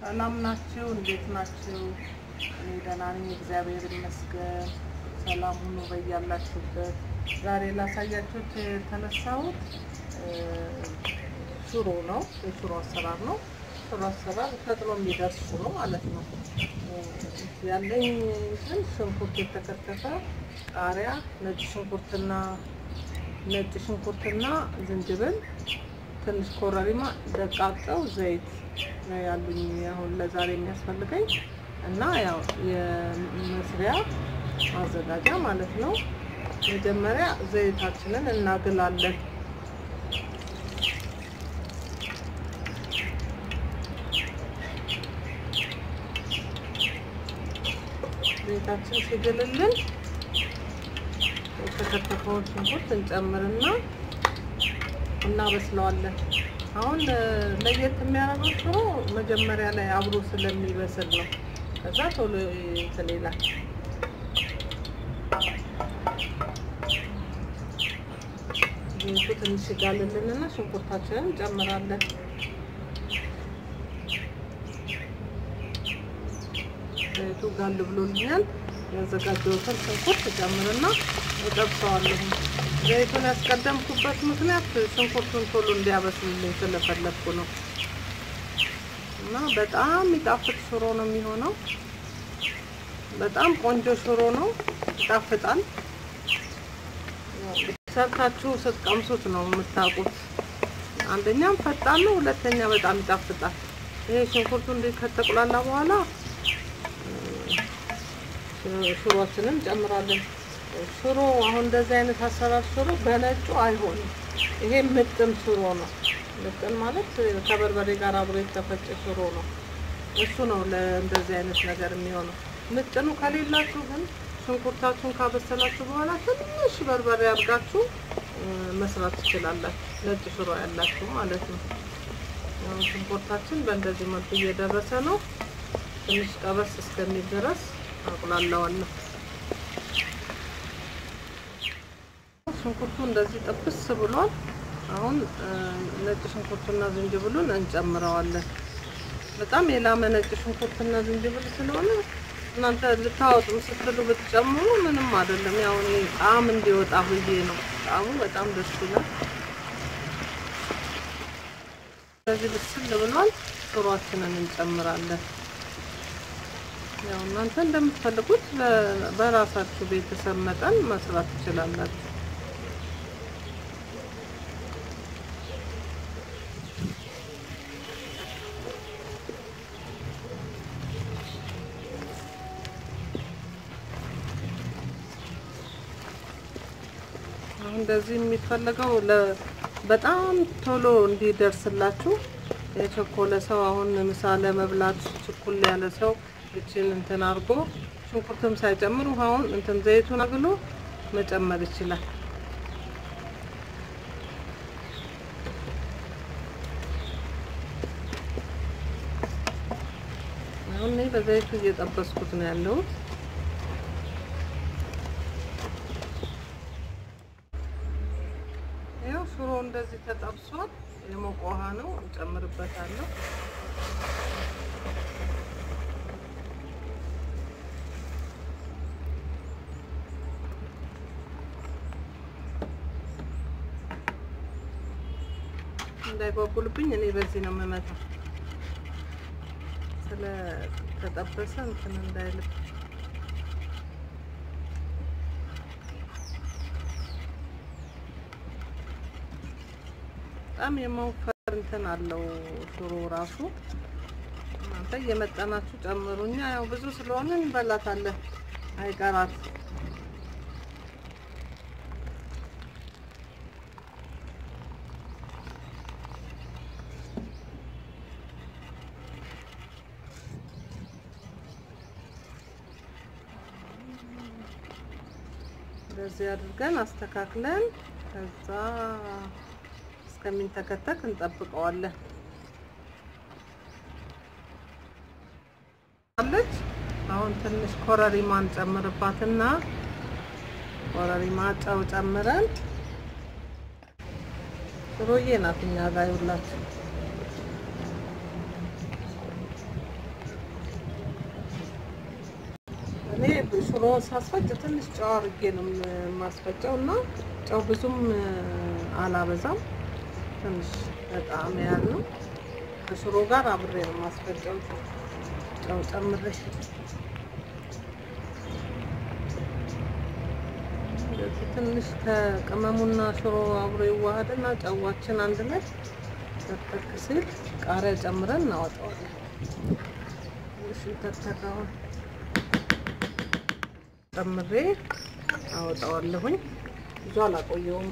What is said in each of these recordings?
ሰላም ናችሁ? እንዴት ናችሁ? እኔ ደህና ነኝ፣ እግዚአብሔር ይመስገን። ሰላም ሁኑ በያላችሁበት። ዛሬ ላሳያችሁ የተነሳሁት ሽሮ ነው፣ የሽሮ አሰራር ነው። ሽሮ አሰራር ፈጥኖ የሚደርስ ሽሮ ማለት ነው። ያለኝ እንትን ሽንኩርት የተከተፈ ቃሪያ፣ ነጭ ሽንኩርትና ነጭ ሽንኩርትና ዝንጅብል ትንሽ ኮረሪማ፣ ደቃቀው፣ ዘይት ነው ያሉኝ አሁን ለዛሬ የሚያስፈልገኝ እና ያው የመስሪያ ማዘጋጃ ማለት ነው። መጀመሪያ ዘይታችንን እናግላለን። ዘይታችን ሲግልልን የተከተፈውን ሽንኩርት እንጨምርና እናበስለዋለን። አሁን ለየት የሚያደርገው ሽሮ መጀመሪያ ላይ አብሮ ስለሚበስል ነው። ከዛ ቶሎ እንትን ይላል። ዘይቱ ትንሽ ይጋልልንና ሽንኩርታችንን እንጨምራለን። ዘይቱ ጋል ብሎልኛል። ያዘጋጀሁትን ሽንኩርት እጨምርና እጠብሰዋለሁ። ዘይቱን ያስቀደምኩበት ምክንያት ሽንኩርቱን ቶሎ እንዲያበስልልኝ ስለፈለግኩ ነው። እና በጣም የሚጣፍጥ ሽሮ ነው የሚሆነው። በጣም ቆንጆ ሽሮ ነው፣ ይጣፍጣል። ሰርታችሁ ስትቀምሱት ነው የምታውቁት። አንደኛም ፈጣን ነው፣ ሁለተኛ በጣም ይጣፍጣል። ይሄ ሽንኩርቱ እንዴት ከተቁላላ በኋላ ሽሮችንን እንጨምራለን። ሽሮ አሁን እንደዚህ አይነት አሰራር ሽሮ በነጩ አይሆንም። ይሄ ምጥን ሽሮ ነው። ምጥን ማለት ከበርበሬ ጋር አብሮ የተፈጨ ሽሮ ነው። እሱ ነው ለእንደዚህ አይነት ነገር የሚሆነው። ምጥኑ ከሌላችሁ ግን ሽንኩርታችሁን ካበሰላችሁ በኋላ ትንሽ በርበሬ አድርጋችሁ መስራት ትችላላችሁ። ነጭ ሽሮ ያላችሁ ማለት ነው። አሁን ሽንኩርታችን በእንደዚህ መልኩ እየደረሰ ነው። ትንሽ ቀበስ እስከሚል ድረስ አቁላለዋለሁ። ሽንኩርቱ እንደዚህ ጥብስ ብሏል። አሁን ነጭ ሽንኩርቱና ዝንጅብሉን እንጨምረዋለን። በጣም የላመ ነጭ ሽንኩርትና ዝንጅብል ስለሆነ እናንተ ልታወጡ ስትሉ ብትጨምሩ ምንም አይደለም። ያው እኔ ጣዕም እንዲወጣ ብዬ ነው። ጣዕሙ በጣም ደስ ይላል። ስለዚህ ብስል ብሏል። ሽሮአችንን እንጨምራለን። ያው እናንተ እንደምትፈልጉት በራሳችሁ ቤተሰብ መጠን መስራት ትችላላችሁ። አሁን እንደዚህ የሚፈለገው በጣም ቶሎ እንዲደርስላችሁ የቸኮለ ሰው አሁን ምሳ ለመብላት ችኩል ያለ ሰው እችን እንትን አድርጎ ሽንኩርትም ሳይጨምር ውሃውን እንትን ዘይቱን አግሎ መጨመር ይችላል። አሁን እኔ በዘይቱ እየጠበስኩት ነው ያለሁት። ይኸው ሽሮ እንደዚህ ተጠብሷል። የሞቀ ውሃ ነው እንጨምርበታለሁ። እንዳይጓጉልብኝ እኔ በዚህ ነው የምመታው፣ ስለተጠበሰ እንትን እንዳይልብ። በጣም የመውፈር እንትን አለው ሽሮ ራሱ። እናንተ እየመጠናችሁ ጨምሩ። እኛ ያው ብዙ ስለሆነ እንበላታለን፣ አይቀራት እንደዚህ አድርገን አስተካክለን ከዛ እስከሚንተከተክ እንጠብቀዋለን። አለች አሁን ትንሽ ኮረሪማ እንጨምርባትና ኮረሪማ ጨው ጨምረን ሽሮዬ ናት እኛ ጋር ይውላችሁ ሽሮውን ሳስፈጭ ትንሽ ጨው አድርጌ ነው የማስፈጨው እና ጨው ብዙም አላበዛም። ትንሽ በጣም ያለው ከሽሮ ጋር አብሬ ነው የማስፈጨው። ጨው ጨምሬ እንደዚህ ትንሽ ከቅመሙና ሽሮ አብሮ ይዋሃድና ጨዋችን አንድ ላይ ተተክ ሲል ቃሪያ ጨምረን እናወጣዋለን። ትንሽ ተተካውን ጨምሬ አወጣዋለሁኝ። ብዙ አላቆየውም።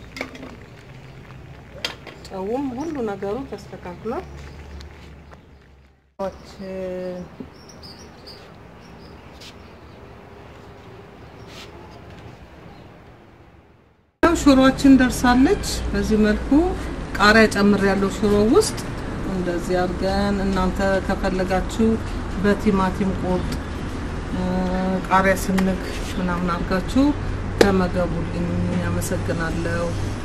ጨውም ሁሉ ነገሩ ተስተካክሏል። ሽሮችን ደርሳለች። በዚህ መልኩ ቃሪያ ጨምር ያለው ሽሮ ውስጥ እንደዚህ አድርገን እናንተ ከፈለጋችሁ በቲማቲም ቁርጥ ቃሪያ ስንግ ምናምን አድርጋችሁ ተመገቡልኝ። ያመሰግናለሁ።